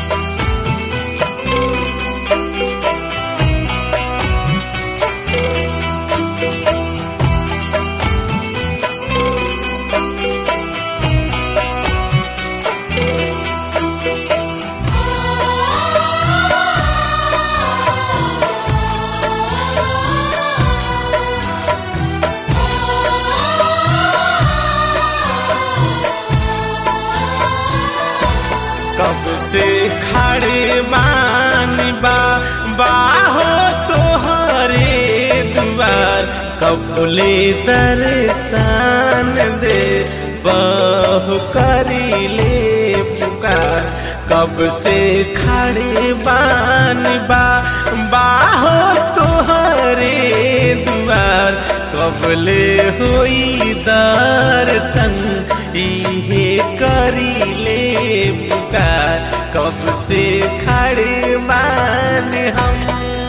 कब से खड़े बानी बा बाहो तोहरे दुआर कबले दर्शन दे बहु करी ले पुकार कब से खड़े बानी बा बाहो तोहरे दुआर कबले होई दर्शन इहे करी ले पुकार कब से खड़े मान हम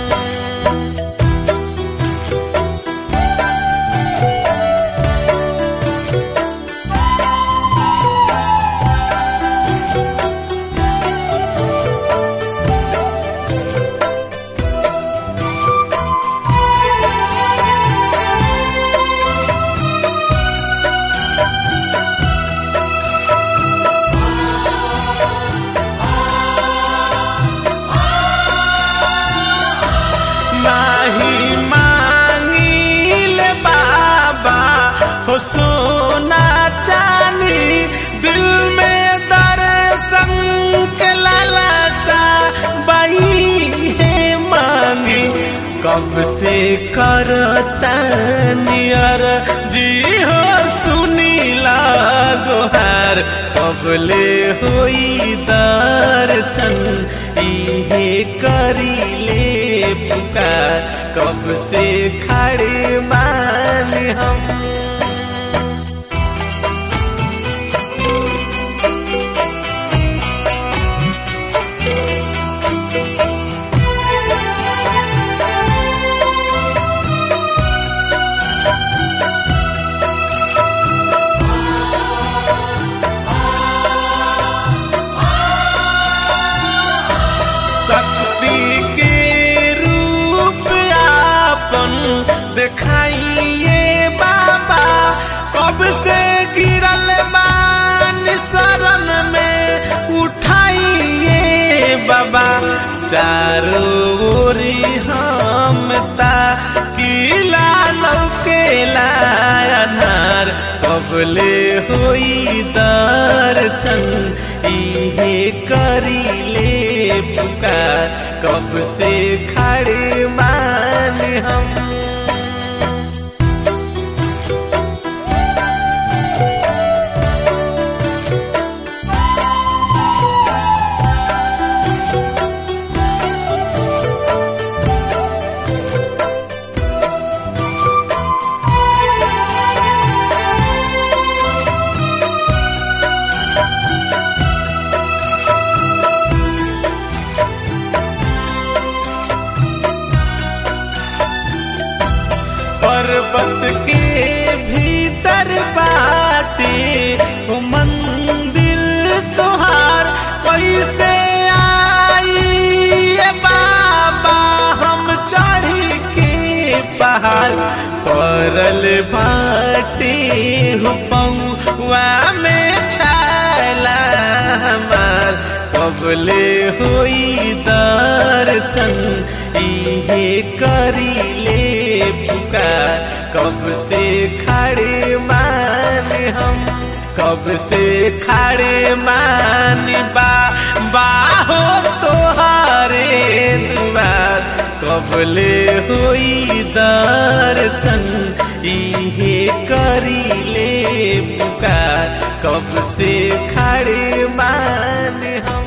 नाही मांगिल बाबा हो सोना चांदी दिल में दर्शन के लालसा बही है मांगी कब से करता नियर जी हो सुनी लागोहार कबले होई दर्शन इहे करी ले पुकार कब से खड़े मान हम शक्ति के रूप आपन दिखाइए बाबा कब से गिरल बान शरण में उठाइए बाबा चारों ओरी हम ता किला लौके लानार कबले होई दर्शन इहे करी ले पुकार कब से खड़े मान हम पर्वत के भीतर बाटे वो मंदिर तोहार कैसे आई ये बाबा हम चढ़ी के पहाड़ परल बाटे हो पौआ में छाला हमार कबले होई दर्शन इहे करी ले पुकार कब से खड़े मान हम कब से खड़े मान बा बाहो तोहारे दुआर कबले होई दर्शन इहे करी ले पुकार कब से खड़े मान हम